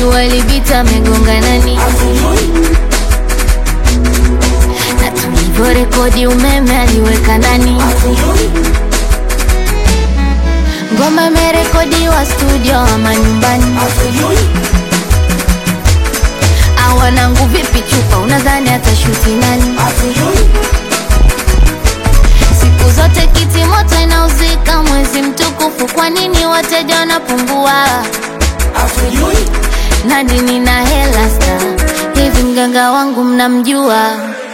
jua libita amegonga nani na tulivyorekodi umeme aliweka nani ngoma imerekodiwa studio ama nyumbani awanangu vipi chupa unadhani atashuti nani siku zote kiti moto inauzika mwezi mtukufu kwa nini wateja wanapungua nani nina hela sta hivi mganga wangu mnamjua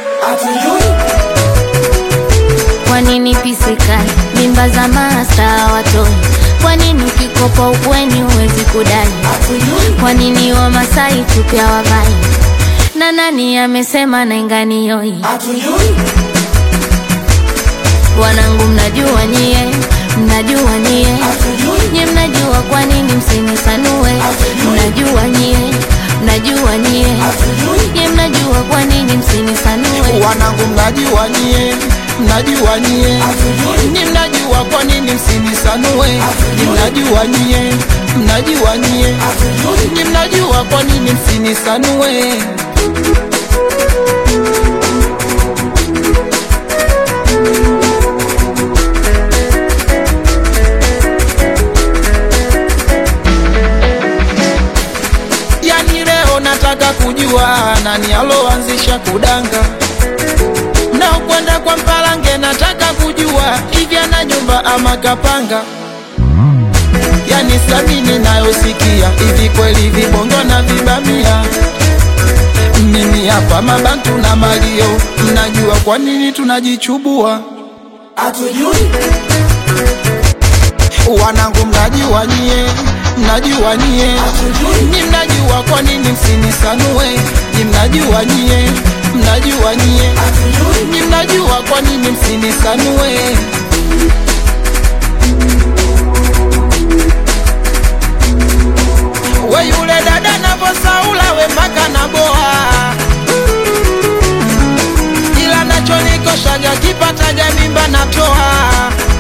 kwa nini pisikali mimba za masta watoi kwa nini ukikopa ukweni huwezi kudai kwa nini wamasai tupya wavai na nani amesema nainganioi wanangu mnajua nyie mnajua nyie nye mnajua kwa nini msinisanue mnajua nyie mnajua nyie nye mnajua kwa nini msinisanue wanangu mnajua nyie mnajua nyie ni mnajua kwa nini msinisanue ni mnajua nyie mnajua nyie ni mnajua kwa nini msinisanue yani leo nataka kujua nani aloanzisha kudanga na kwenda kwa mpalange nataka kujua hivi ana nyumba ama kapanga yani samini nayosikia hivi kweli vibongo na vibamia mimi hapa mabantu na malio mnajua kwa nini tunajichubua wanangu mnajua nyie mnajua nyie ni mnajua kwa nini msinisanue ni mnajua nyie mnajua nyie ni mnajua kwa nini msinisanue we yule dada navosaula we mpaka na boa ila nachonikoshaga kipataga mimba natoa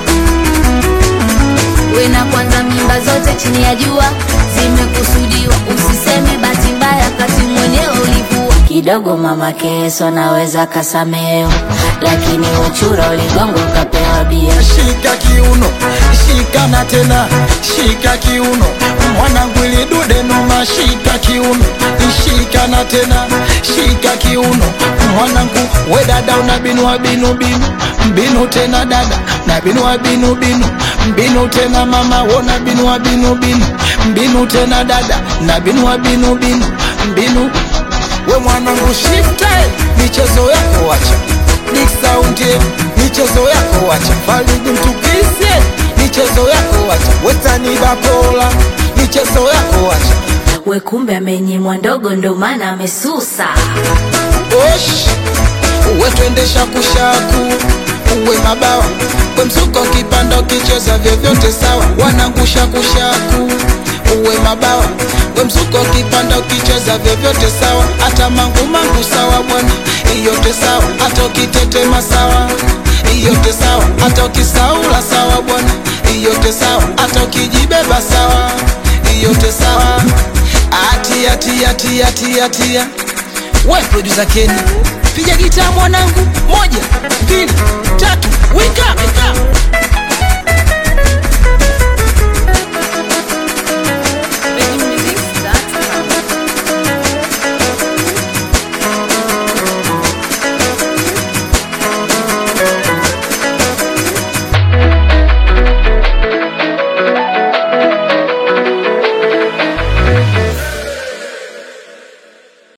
we na kwanza mimba zote chini ya jua zimekusudiwa usiseme bahati mbaya kati mwenyewe ulivua kidogo mama keso naweza kasameo lakini uchura uligongo ukapewa bia shika kiuno shikana tena shika kiuno mwanangu ili dude noma shika kiuno shikana tena shika kiuno mwanangu we dada una binua binu binu mbinu tena dada na binua binu binu mbinu tena mama wona binua binu binu mbinu tena dada na binua binu binu mbinu we mwanangu shifte michezo yako wacha Big Sound michezo yako wacha Falidi mtukise michezo yako wacha Wetani Bakola michezo yako wacha we kumbe amenyimwa ndogo ndo maana amesusa Osh uwe twendesha kushaku uwe mabawa we msuko kipanda ukicheza vyovyote sawa wanangusha kushaku uwe mabawa we msuko kipanda ukicheza vyovyote sawa hata mangu mangu sawa bwana iyote sawa hata ukitetema sawa iyote sawa hata ukisaula sawa bwana iyote sawa hata ukijibeba sawa iyote sawa atia tia tia tia tia we producer Kenny piga gitaa mwanangu moja mbili tatu wika